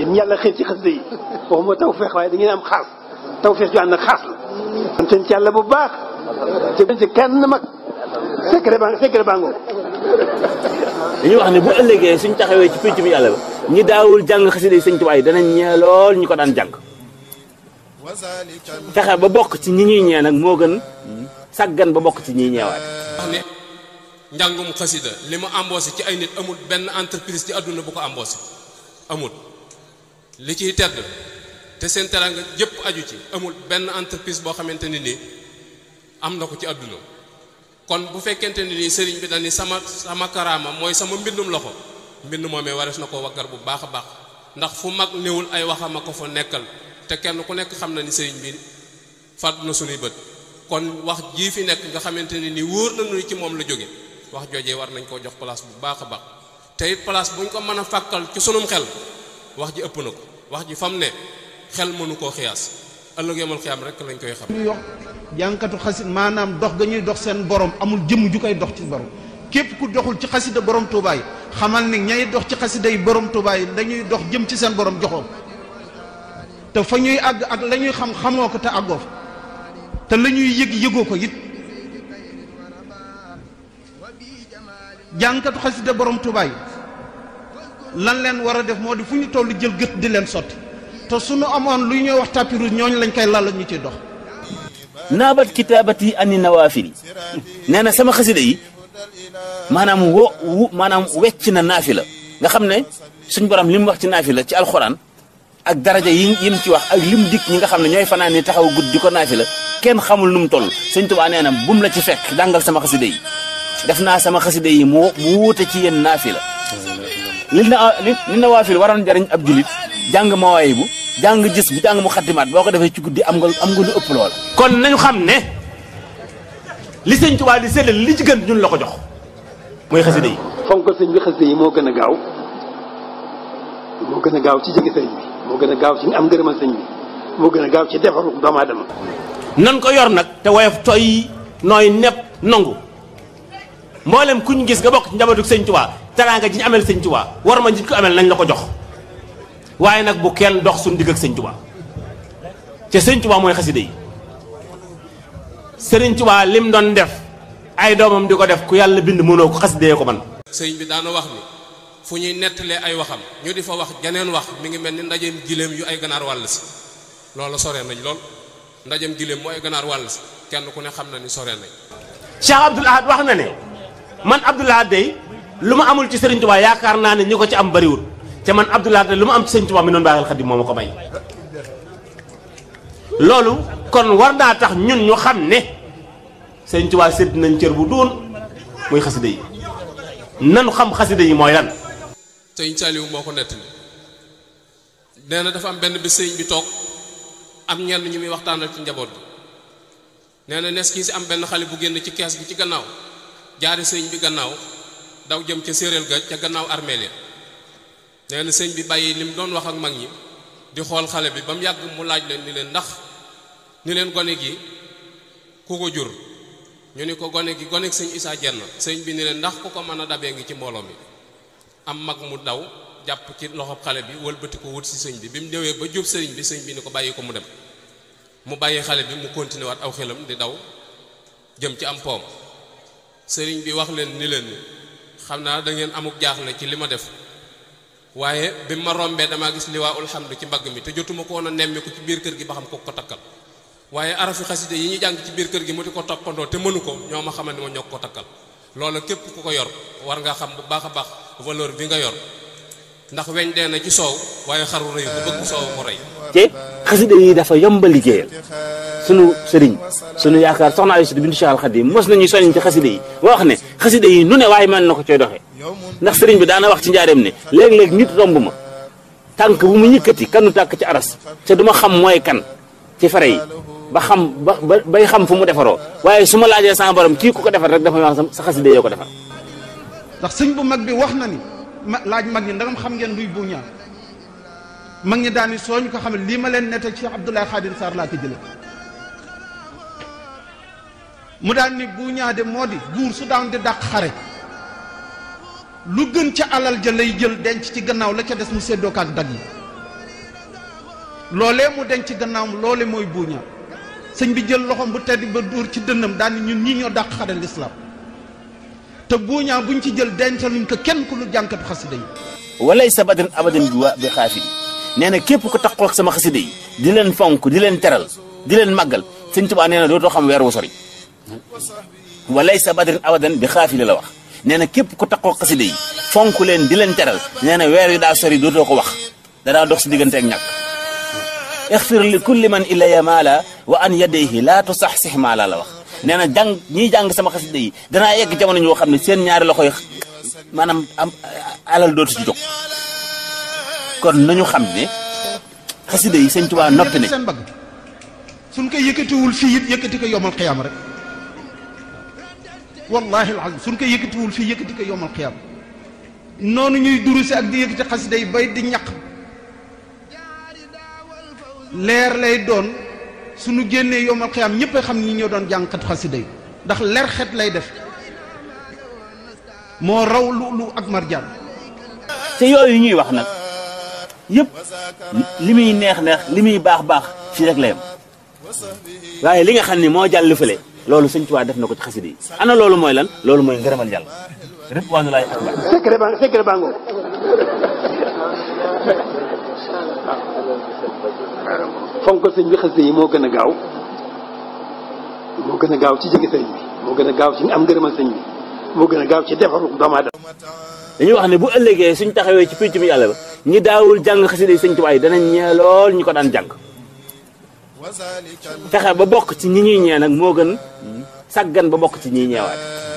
ñu yàlla xëy ci xasida yi waxuma tawfeex waaye da ngeen am xaas tawfeex ju ànd ak xaas la sant ci yàlla bu baax te ci kenn mag secret baa secret baa ngoo dañuy wax ne bu ëllëgee suñ taxawee ci pénc bi yàlla ba ñi daawul jàng xasida yi sëñ Tuubaa yi danañ ñee lool ñu ko daan jàng fexe ba bokk ci ñi ñuy ñee nag moo gën sàggan ba bokk ci ñiy ñeewaat wax ne njàngum xasida li mu embauché ci ay nit amul benn entreprise ci àdduna bu ko embauché amul li ciy tedd te seen teranga yëpp aju ci amul benn entreprise boo xamante ne nii am na ko ci àdduna kon bu fekkente ne nii sëriñ bi dañi sama sama karaama mooy sama mbindum loxo mbind moomee warees na ko waggar bu baax a baax ndax fu mag néewul ay waxama ko fa nekkal te kenn ku nekk xam na ni sëriñ bi fàdd na sunuy bët kon wax jii fi nekk nga xamante ne nii wóor nañu ni ci moom la jóge wax joojee war nañ koo jox place bu baax a baax te it place bu ñu ko mën a fàkkal ci sunum xel wax ji ëpp na ko wax ji fam ne xel mënu koo xiyaas ëllëg yemal xiyaam rek lañ koy xam ñu yox jànkatu xasit maanaam dox ga ñuy dox seen borom amul jëmm ju koy dox ci borom képp ku doxul ci xasida borom Touba yi xamal ni ñay dox ci xasida yi borom Touba yi dañuy dox jëm ci seen borom joxoo te fa ñuy àgg ak la ñuy xam xamoo ko te àggoo fa te la ñuy yëg yëgoo ko it jànkatu xasida borom Touba yi lan leen war a def moo di fu ñu toll jël gët di leen sotti te suñu amoon lu ñuy wax tapis rouge ñooñu lañ koy lal ñu ciy dox naabat kitaabati ani nawaafili nee na sama xasida yi maanaam wo wu maanaam wecc na naafila nga xam ne suñ borom li mu wax ci naafila ci alxuraan ak daraja yi yi mu ci wax ak lim dik ñi nga xam ne ñooy fanaan ni taxaw guddi di ko naafila kenn xamul nu mu toll sëñ Tuubaa nee na bum la ci fekk dàngal sama xasida yi def naa sama xasida yi mu mu wuute ci yéen naafila li na li li nawaafil waroon jariñ ab julit jàng mawaay bu jàng gis bu jàng mu xattimaat boo ko defee ci guddi am nga am nga lu ëpp loola kon nañu xam ne li sëñ Tuubaa di séddale li ci gën ñun la ko jox mooy xasida yi fonkal sëñ bi xasida yi moo gën a gaaw moo gën a gaaw ci jege sëriñ bi moo gën a gaaw ci am ngërëmal sëñ bi moo gën a gaaw ci defaru doomu aadama nan ko yor nag te woyof toy nooy nepp nangu mboolem kuñ gis nga bokk ci njabootu sëñ Tuubaa teraanga ji ñu amel sëñ Tuubaa war ma nit ko amel nañ la ko jox waaye nag bu kenn dox suñu digg ak sëñ Tuubaa te sëñ Tuubaa mooy xasida yi sëriñ Tuubaa lim doon def ay doomam di ko def ku yàlla bind mënoo ko xasidee ko man sëriñ bi daana wax ni fu ñuy nettalee ay waxam ñu di fa wax janeen wax mi ngi mel ni ndajeem giléem yu ay ganaar wàll si loolu sore nañ lool ndajeem giléem mu ay ganaar wàll si kenn ku ne xam na ni sore nañ Cheikh Abdoul Ahad wax na ne man Abdoul Ahad day lu ma amul ci sëriñ Tuubaa yaakaar naa ne ñi ko ci am bariwul te man Abdoul Ahad lu ma am ci sëriñ Tuubaa mi noonu baaxal xadim moo ma ko may loolu kon war naa tax ñun ñu xam ne sëriñ Tuubaa sédd nañ cër bu doon muy xasida yi nanu xam xasida yi mooy lan sëriñ Saliou moo ko nettali nee na dafa am benn bi sëriñ bi toog am ñenn ñu muy waxtaanal ci njaboot bi nee na nes kii si am benn xale bu génn ci kees gi ci gannaaw jaari sëriñ bi gannaaw daw jëm ca séeréel ga ca gannaaw armeel ya nee na sëñ bi bàyyi li mu doon wax ak mag ñi di xool xale bi ba mu yàgg mu laaj leen ni leen ndax ni leen gone gi ku ko jur ñu ni ko gone gi gone sëñ Isaa jenn sëñ bi ni leen ndax ku ko mën a dabee ngi ci mbooloo mi am mag mu daw jàpp ci loxob xale bi wëlbati ko wut si sëñ bi bi mu ñëwee ba jub sëriñ bi sëñ bi ni ko bàyyi ko mu dem mu bàyyi xale bi mu continué waat aw xelam di daw jëm ci am poom sëriñ bi wax leen ni leen xam naa da ngeen amuk jaaxle ci li ma def waaye bi ma rombee damaa gis liwaa ulhamdu ci mbagg mi te jotuma ko woon a nemmi ko ci biir kër gi ba xam ko ko takkal waaye arafi xaside yi ñu jàng ci biir kër gi mu di ko toppandoo te mënu ko ñoo ma xamal ni ma ñoo ko takkal loolu képp ku ko yor war nga xam bu baax a baax valeur bi nga yor ndax weñ dee na ci soow waaye xaru rëy bu bëgg soow mu rey te xasida yi dafa yomba liggéeyal sunu sëriñ sunu yaakaar soxna Aysatu bintu Cheikh Al Khadim mos nañu soññ ci xasida yi boo wax ne xasida yi nu ne waaye mën na ko coy doxee ndax sëriñ bi daana wax ci njaareem ne léeg-léeg nit romb ma tànk bu mu yëkkati kanu tàkk ci aras te duma xam mooy kan ci fare yi ba xam ba bay xam fu mu defaroo waaye su ma laajee sama borom kii ku ko defar rek dafa wax sa xasida yoo ko defar ndax sëñ bu mag bi wax na ni ma laaj mag ñi ndagam xam ngeen luy bu ñaan mag ñi daani soo ñu ko xam ne lii ma leen nettal Cheikh Abdoulaye Khadim Sarr laa ko jële mu daan ni bu ñaade moo di buur su daan di dàq xare lu gën ca alal ja lay jël denc ci gannaaw la ca des mu séddoo ko ak dag yi loolee mu denc ci gannaawam loole mooy buuñaa sëñ bi jël loxoom bu tedd ba dóor ci dënnam daal ni ñun ñii ñoo dàq xare lislaam te buuñaa buñ ci jël dencaluñ ko kenn ku lu jànkatu xasida yi walay sa badrin abadan bi wa bi xaafili nee na képp ko taxoo ak sama xasida yi di leen fonk di leen teral di leen màggal sëñ Tuubaa nee na dootoo xam weer wu sori walay sa badrin abadan bi xaafili la wax nee na képp ko taxoo ak xasida yi fonk leen di leen teral nee na weer yu daa sori dootoo ko wax danaa dox si diggante ak ñàkk ixfir li kulli man ilaya maala wa an yadayhi laa tusaxsix maala la wax nee na jàng ñiy jàng sama xasida yi danaa yegg jamono ñoo xam ne seen ñaari loxo yi maanaam am alal dootu ci jóg kon nañu xam ne xasida yi sëñ Tuubaa noppi ne seen bagg suñ koy yëkkatiwul fii it yëkkati ko yomal xiyaam rek wallahi alazim suñ koy yëkkatiwul fii yëkkati ko yomal xiyaam noonu ñuy durusi ak di yëkkati xasida yi bay di ñaq leer lay doon suñu génnee yomal xiyaam ñëpp a xam ni ñoo doon jàngkat xasida yi ndax leer xet lay def moo raw lu lu ak marjaan te yooyu ñuy wax nag yëpp li muy neex neex li muy baax baax fii rek la yem waaye li nga xam ne moo jàll fële loolu sëñ Tuubaa def na ko ci xasida yi ana loolu mooy lan loolu mooy ngërëmal yàlla ridwaanulaahi akbar secret baa secret baa ngoo fonk sëñ bi xasida yi moo gën a gaaw moo gën a gaaw ci jege sëñ bi moo gën a gaaw ci am ngërëmal sëñ bi moo gën a gaaw ci defaru doomu aadama dañuy wax ne bu ëllëgee suñ taxawee ci pénc mi yàlla ba ñi daawul jàng xasida yi sëñ Tuubaa yi danañ ñee lool ñi ko daan jàng fexe ba bokk ci ñi ñuy ñee nag moo gën sàggan ba bokk ci ñiy ñeewaat